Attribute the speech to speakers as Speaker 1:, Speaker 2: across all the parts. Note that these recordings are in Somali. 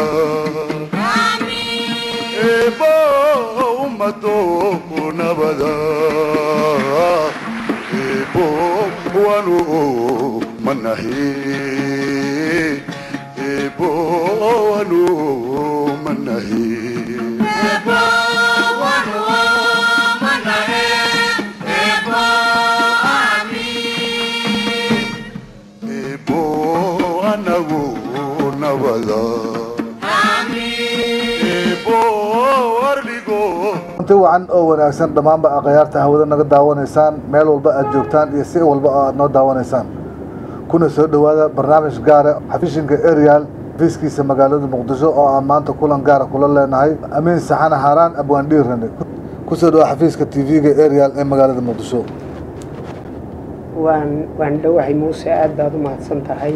Speaker 1: eebo ummado nabada eebo wanu manahi eebo wanu manahi eebo anagu nabada eebo wardhigo
Speaker 2: inti wacan oo wanaagsan dhammaanba akhyaarta hawada naga daawanaysaan meel walba aad joogtaan iyo si walba oo aad noo daawanaysaan kuna soo dhowaada barnaamij gaara xafishinka arial fiiskiisa magaalada muqdisho oo aan maanta kulan gaara kula leenahay amiin saxane haaraan abwaandhiirane kusoo dhawa xafiiska t v-ga arial ee magaalada muqdisho
Speaker 3: waan waan dhowahay muuse aad baad u mahadsan tahay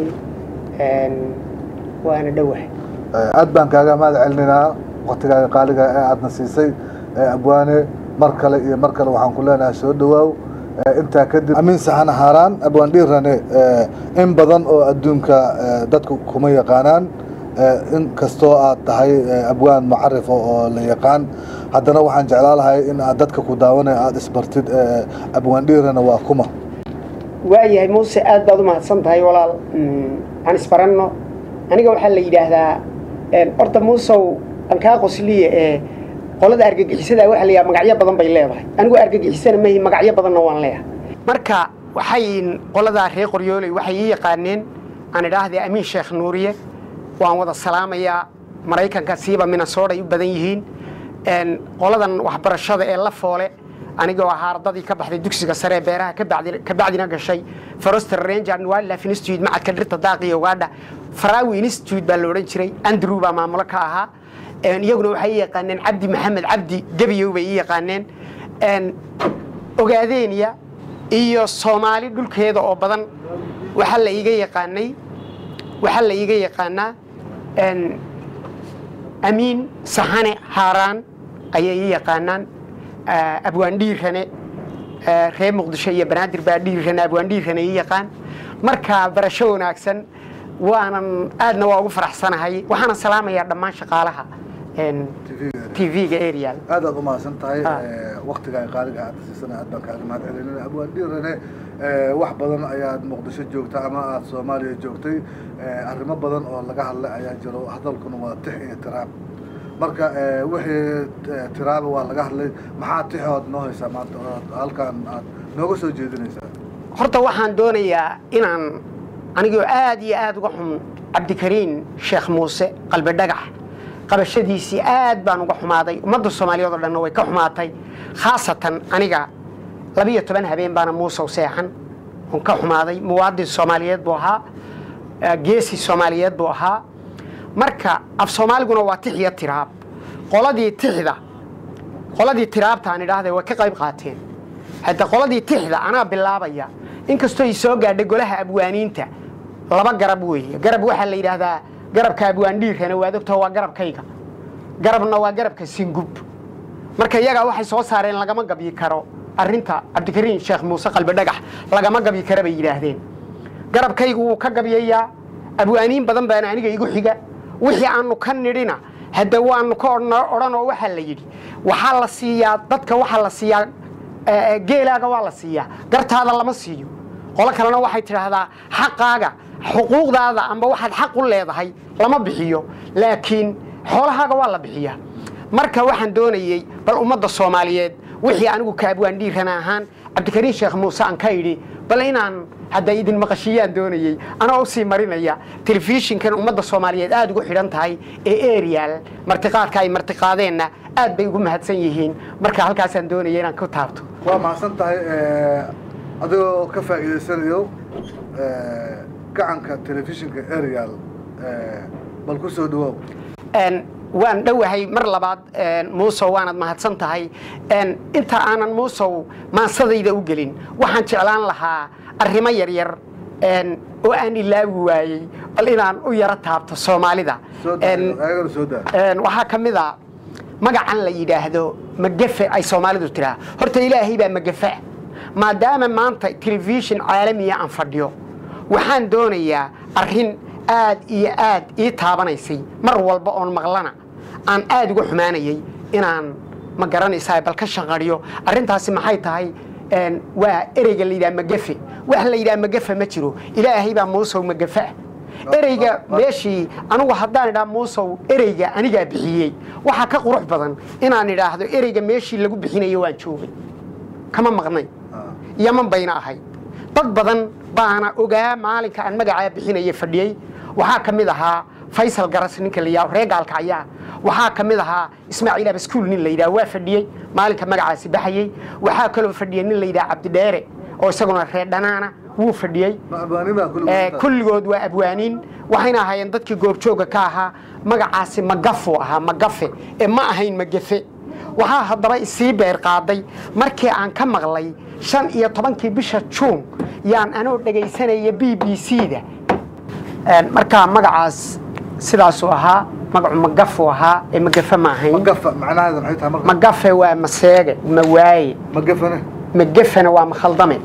Speaker 3: waana dhowahay
Speaker 2: aad baan kaaga mahad celinaynaa waktigaaga qaaliga ee aadna siisay abwaane mar kale iyo mar kale waxaan ku leenahay soo dhawaaw intaa kadib amiin saxane haaraan abwaandhiirane in badan oo adduunka dadku kuma yaqaanaan in kastoo aad tahay abwaan mucarif oo la yaqaan haddana waxaan jeclaa lahay in aad dadka ku daawanaya aada isbartid abwaandhiirane waa kuma
Speaker 3: waayahay muuse aad baad u mahadsan tahay walaal aan isbaranno aniga waxaa la yidhaahdaa horta muusow aan kaa qosliye ee qolada argagixisada waxaa la yidhaha magacyo badan bay leedahay anigu argagixisana mahi magacyo badanna waan leeyahay marka waxay qoladaa reer qoryooley waxay ii yaqaaneen aan idhaahday amiin sheekh nuuriye waan wada salaamayaa maraykanka siiba minnesota ay u badan yihiin qoladan waxbarashada ee la foole anigoo ahaa ardadii ka baxday dugsiga sare ee beeraha ka bacdina gashay forester ranger and wildlife institute macadka dhirta daaqiyo ugaadha farawi institute baa la odhan jiray andrew baa maamulo ka ahaa iyaguna waxay ii yaqaaneen cabdi maxamed cabdi gebiyow bay ii yaqaaneen ogaadeeniya iyo soomaali dhulkeeda oo badan waxaa la iiga yaqaanay waxaa la iiga yaqaanaa amiin saxane haaraan ayay ii yaqaanaan abwaandhiirane reer muqdisho iyo banaadir baa dhiirane abwaandhiirane ii yaqaan marka barasho wanaagsan waanan aadna waa ugu faraxsanahay waxaana salaamayaa dhammaan shaqaalaha tv-ga arial
Speaker 2: aad aad u mahadsan tahay waktigaaga qaaliga aad siisana aad baan kaaga mahad celinana abwaandhiirane wax badan ayaad muqdisho joogta ama aad soomaaliya joogtay arrimo badan oo laga hadlay ayaa jiro hadalkuna waa tix iyo tiraab marka wixii tiraaba waa laga hadlay maxaa tixood noo haysaa maanta oo halkaan aad nooga soo jeedinaysaa
Speaker 3: horta waxaan doonayaa inaan anigoo aad iyo aad uga xun cabdikariin sheekh muuse qalbi dhagax qabashadiisii aad baan uga xumaaday ummadda soomaaliyeed oo dhanna way ka xumaatay khaasatan aniga labiyo toban habeen baana muusow seexan oon ka xumaaday muwaadin soomaaliyeed buu ahaa geesi soomaaliyeed buu ahaa marka af soomaaliguna waa tix iyo tiraab qoladii tixda qoladii tiraabta aan idhaahday way ka qayb qaateen hadda qoladii tixda anaa bilaabaya inkastoo ay soo gaadhay golaha abwaaniinta laba garab weeye garab waxaa la yidhaahdaa garabka abwaandhiirkana waad ogtaho waa garabkayga garabna waa garabka singub marka iyagaa waxay soo saareen lagama gabyi karo arrinta cabdikariin sheekh muuse qalbi dhagax lagama gabyi kara bay yidhaahdeen garabkaygu wuu ka gabyayaa abwaaniin badan baana aniga igu xiga wixii aanu ka nidhina hadda waanu ka odhan oo waxaa la yidhi waxaa la siiyaa dadka waxaa la siiyaa geelaaga waa la siiyaa gartaada lama siiyo qolo kalena waxay tidhaahdaa xaqaaga xuquuqdaada amba waxaad xaq u leedahay lama bixiyo laakiin xoolahaaga waa la bixiyaa marka waxaan doonayey bal ummadda soomaaliyeed wixii anigu ka abwaandhiirana ahaan cabdikariin sheekh muuse aan ka idhi bal inaan hadda idin maqashiyaan doonayey anoo usii marinaya telefishinkan ummadda soomaaliyeed aada ugu xidhan tahay ee arial martiqaadka ay martiqaadeenna aad bay ugu mahadsan yihiin marka halkaasaan doonaya inaan ku taabto
Speaker 2: waa mahadsan tahay adigoo ka faa'iidaysanayo gacanka telefishinka arial bal ku soo dhawow
Speaker 3: waan dhowahay mar labaad muusow waanad mahadsan tahay inta aanan muusow maansadayda u gelin waxaan jeclaan lahaa arrimo yaryar oo aan ilaawi waayey bal inaan u yaro taabto soomaalida
Speaker 2: ayagana soo daa
Speaker 3: waxaa ka mid a magacan la yidhaahdo magafe ay soomaalidu tidhaah horta ilaahay baa magafe maadaama maanta telefishin caalamiya aan fadhiyo waxaan doonayaa arrin aad iyo aad ii taabanaysay mar walba oon maqlana aan aad uga xumaanayay inaan ma garanaysaa bal ka shaqariyo arrintaasi maxay tahay een, waa ereyga la yidhaha magafe wax la yidhaha magafe ma jiro ilaahay baa muusow magafe ah ereyga meeshii anigu haddaan idhaa muusow ereyga anigaa bixiyey waxaa ka qurux badan inaan idhaahdo ereyga meeshii lagu bixinayo waan joogay kama maqnay yaman bayna ahayd dad badan baana ogaa maalinka aan magacaa bixinaya fadhiyey waxaa ka mid ahaa faysal garas ninka la yidhaho reegaalka ayaa waxaa ka mid ahaa ismaaciil abaskuul nin la yidhaho waa fadhiyey maalinka magacaasi baxayey waxaa kaloo fadhiyey nin la yidhaha cabdidheere oo isaguna reer dhanaana wuu fadhiyey
Speaker 2: ma abwaanima
Speaker 3: Ee, kulligood waa abwaaniin waxayna ahaayeen dadkii goobjooga ka ahaa magacaasi magafuu ahaa magafe ee ma ahayn magafe waxaa haddaba isii beer qaaday markii aan ka maqlay shan iyo tobankii bisha juun yaan anoo dhegaysanaya b b c da Een, markaa magacaas sidaasuu ahaa magacu magafuu ahaa ee magafe ma ahayn
Speaker 2: magafa macnaheeda maxay tahay marka
Speaker 3: magafe waa maseege mawaaye
Speaker 2: magafane
Speaker 3: magafena waa makhaldame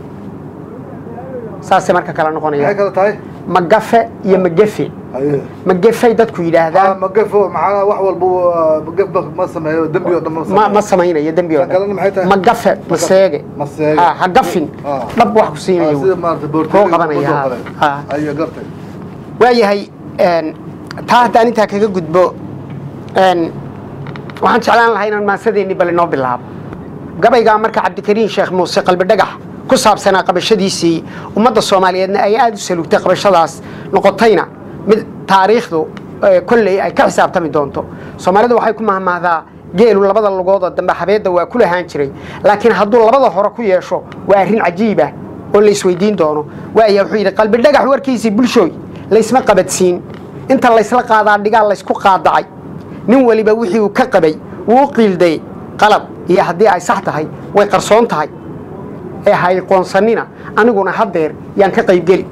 Speaker 3: saasay marka kala
Speaker 2: maxay
Speaker 3: noqonaya
Speaker 2: kala tahay
Speaker 3: magafe iyo magafe
Speaker 2: haye
Speaker 3: magafay dadku
Speaker 2: Ah,
Speaker 3: yidhaahdaan
Speaker 2: magafo maxaa wax walba waa- magaf ma sameeyo dembi oo dhan ma
Speaker 3: ma
Speaker 2: sameeyo
Speaker 3: ma samaynayo dembi oo
Speaker 2: Kan kalena maxay
Speaker 3: dhan
Speaker 2: tahay?
Speaker 3: magafe maseege
Speaker 2: maseege.
Speaker 3: Ha, ha gafin
Speaker 2: Ah.
Speaker 3: dhab wax ku
Speaker 2: Ah,
Speaker 3: siinayo
Speaker 2: sida maarata
Speaker 3: kuu
Speaker 2: boortooyinka
Speaker 3: qabanaya
Speaker 2: kubadda oo
Speaker 3: ha.
Speaker 2: kale.
Speaker 3: Ha.
Speaker 2: Ayo, gartay
Speaker 3: waayahay een, taa haddaan intaa kaga gudbo een, waxaan jeclaan lahaa inaan maasadeenni bal inoo bilaabo gabaygaa marka cabdikariin sheekh muuse qalbi dhagax ku saabsanaa qabashadiisii ummadda soomaaliyeedna ay aada u salugtay qabashadaas noqotayna mid taariikhdu eh, kolley ay ka xisaabtami doonto soomaalidu waxay ku mahmahdaa geelu labada lugoodoo dambe habeedda waa ku lahaan jiray laakiin hadduu labada hore ku yeesho waa arrin cajiiba oo la isweydiin doono waaya wuxuu yidhi qalbi dhagax warkiisii bulshooy laysma qabadsiin inta laysla qaadaa dhigaa laysku qaadacay nin weliba wixii uu ka qabay wuu u qiilday qalad iyo haddii ay sax tahay way qarsoon tahay ee ha iqoonsanina aniguna haddeer yaan ka qaybgeli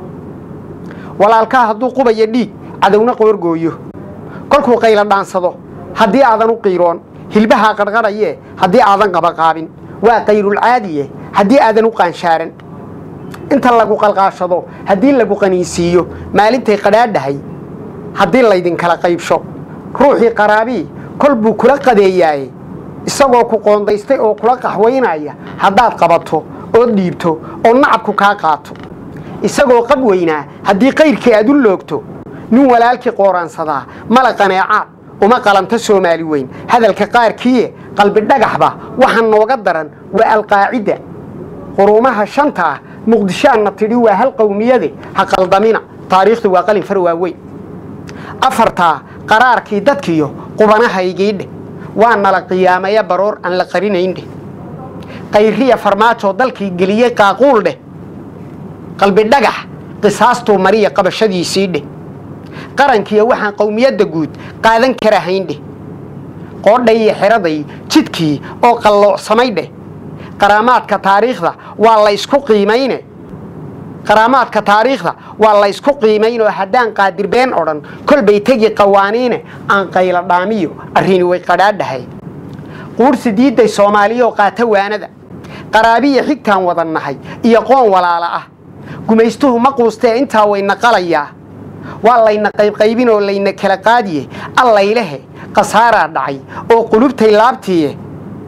Speaker 3: walaalkaa hadduu qubayo dhiig cadowna qoorgooyo kolkuu qayla dhaansado haddii aadan u qiiroon hilbahaa qarqarhaye haddii aadan qabaqaabin waa qayrulcaadiye haddii aadan u qaanshaaran inta lagu qalqaashado haddii lagu qaniinsiiyo maalintay qadhaadhahay haddii laydinkala qaybsho ruuxii qaraabii kol buu kula qadeeyaaye isagoo ku qoondaystay oo kula qaxwaynaya haddaad qabato ood dhiibto oo nacabku kaa qaato isagoo qab weynaa haddii qayrkii aad u loogto nin walaalkii qooraansadaa mala qaneecaad uma qalanto soomaali weyn hadalka qaarkiiye qalbi dhagaxba waxa nooga daran waa alqaacidda quruumaha shanta ah muqdishoanna tidhi waa hal qowmiyade ha qaldamina taariikhdu waa qalin far waaweyn afartaa qaraarkii dadkiyo qubanahaygiidheh waa nala qiyaamaya baroor aan la qarinayndheh qayriya farmaajoo dalkii geliyey qaaquul dheh qalbi dhagax qisaastuu mariya qabashadiisii dheh qarankiiyo waxaan qowmiyadda guud qaadan karahayndheh qoodhay iyo xeraday jidkii oo qalloocsamay dheh qaraamaadka taariikhda waa la ysku qiimayne qaraamaadka taariikhda waa la ysku qiimayn oo haddaan qaadirbeen odhan kolbay tegi qawaaniine aan qayla dhaamiyo arrini way qadhaadhahay quursi diidday soomaaliyaoo qaata waanada qaraabiya xigtaan wadan nahay iyo qoon walaala ah gumaystuhu ma quustee intaa wayna qalayaa waa layna qaybqaybin oo layna kala qaadiye allaylehe khasaaraa dhacay oo qulubtay laabtiiye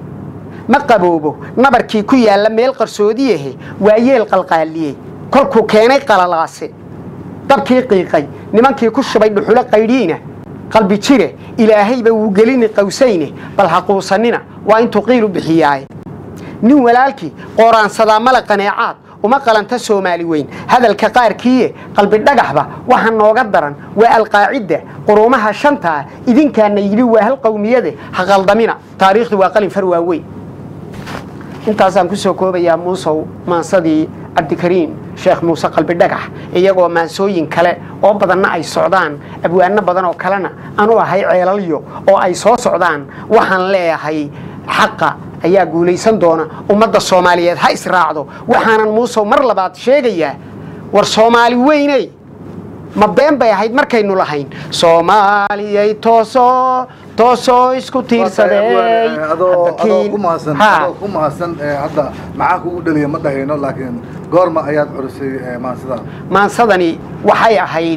Speaker 3: ma qaboobo nabarkii ku yaalla meel qarsoodiyahe waa yeel qalqaaliyey kolkuu keenay qalalaase dabkii qiiqay nimankii ku shubay dhuxulo qaydhiina qalbi jire ilaahayba wuu gelini qawsayne bal ha quusanina waa intuu qiil u bixiyaaye nin walaalkii qooraansadaa mala qaneecaad uma qalanta soomaali weyn hadalka qaarkiiye qalbi dhagaxba waxa nooga daran waa alqaacidda quruumaha shantaa idinkaana yidhi waa hal qowmiyade ha qaldamina taariikhdu waa qalin far waaweyn intaasaan ku soo koobayaa muusow maansadii cabdikariim sheekh muuse qalbi dhagax iyagoo maansooyin kale oo badanna ay socdaan abwaano badan oo kalena anu ahay ceelalyo oo ay soo socdaan waxaan leeyahay xaqa ayaa guulaysan doona ummadda soomaaliyeed ha israacdo waxaanan muusow mar labaad sheegayaa war soomaali weyney ma been bay ahayd markaynu lahayn soomaaliyay toosoo toosoo isku tiirsadey
Speaker 2: adoo
Speaker 3: Hadda
Speaker 2: adoo
Speaker 3: kiin-
Speaker 2: ku mahadsan
Speaker 3: Ha.
Speaker 2: adoo ku mahadsan ee, hadda maxaa kugu dhaliya ma dhahayno laakiin goorma ayaad curisay ee, maansidan
Speaker 3: maansadani waxay ahayd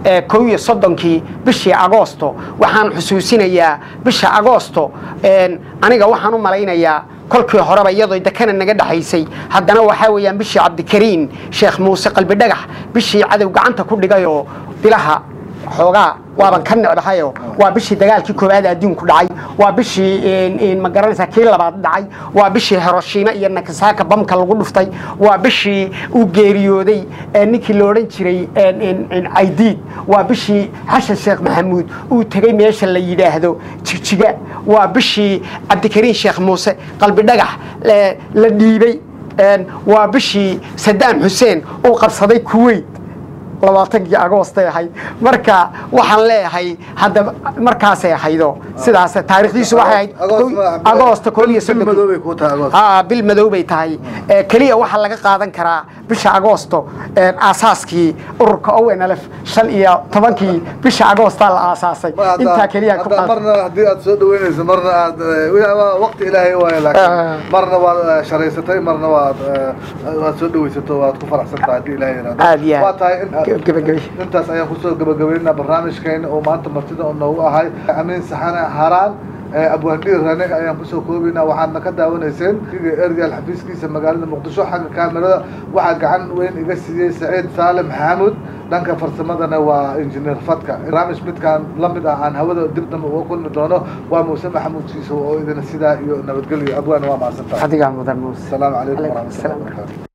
Speaker 3: ee kow iyo soddonkii bishii agoosto waxaan xusuusinayaa bisha agoosto een, aniga waxaan u malaynayaa kolkii horeba iyadoo dekana naga dhexaysay haddana waxaa weeyaan bishii cabdikariin sheekh muuse qalbi dhagax bishii cadow gacanta ku dhigayoo bilaha xoogaa waaban ka necbahayo waa bishii dagaalkii koowaad adduunku dhacay waa bishii een, een, ma garanaysaa kii labaad dhacay waa bishii hiroshima iyo nakasaka bamka lagu dhuftay waa bishii uu geeriyooday ee ninkii la odhan jiray een, een, een, caydiid waa bishii xashan sheekh maxamuud uu tegey meesha la yidhaahdo jigjiga waa bishii cabdikariin sheekh muuse qalbi dhagax ee, la dhiibay een, waa bishii sadaam xuseen uu qabsaday kuwait labaatankii agoostay ahayd marka waxaan leeyahay hadda markaasay ahaydo sidaas taariikhdiisu waxay ahayd agoosta koob iyo
Speaker 2: bil madoobay kuu tahay agoosto.
Speaker 3: aa bil madow bay tahay Ee, keliya waxaa laga qaadan karaa bisha agoosto ee, aasaaskii ururka onlf shan iyo tobankii bisha agoostaa la aasaasay
Speaker 2: Ma hadda-
Speaker 3: intaa keliya ku
Speaker 2: hadda
Speaker 3: qaad
Speaker 2: marna haddii aad soo dhaweynayso marna aad eh, wixii waa waqti ilaahay waaye
Speaker 3: Ah.
Speaker 2: laakiin marna waad eh, sharaysatay marna waad eh, waad soo dhawaysato waad ku faraxsan tahay haddii ilaahay yiraahdo
Speaker 3: Aad iyo aad.
Speaker 2: waa tahay in-
Speaker 3: Gebagabi.
Speaker 2: intaas ayaan kusoo gabagabaynaa barnaamijkeena oo maanta martida oo noogu ahay amiin saxane haraan ee abwaandhiir rane ayaan kusoo koobaynaa waxaadna ka daawanayseen ergal xafiiskiisa magaalada muqdisho xagga kaamirada waxaa gacan weyn iga siiyey saciid saalim xaamud dhanka farsamadana waa injineer fadka barnaamij midkaan la mid ah aan hawada dib dambe uga kulmi doono waa muuse maxamuud siiso oo idina sidaa iyo nabadgelyo abwaan waa mahadsantahay
Speaker 3: adigaa mudan muuse
Speaker 2: asalaamu calaykum
Speaker 3: Calaykum
Speaker 2: waraxmatullahi
Speaker 3: asalaam.
Speaker 2: wabarakaatu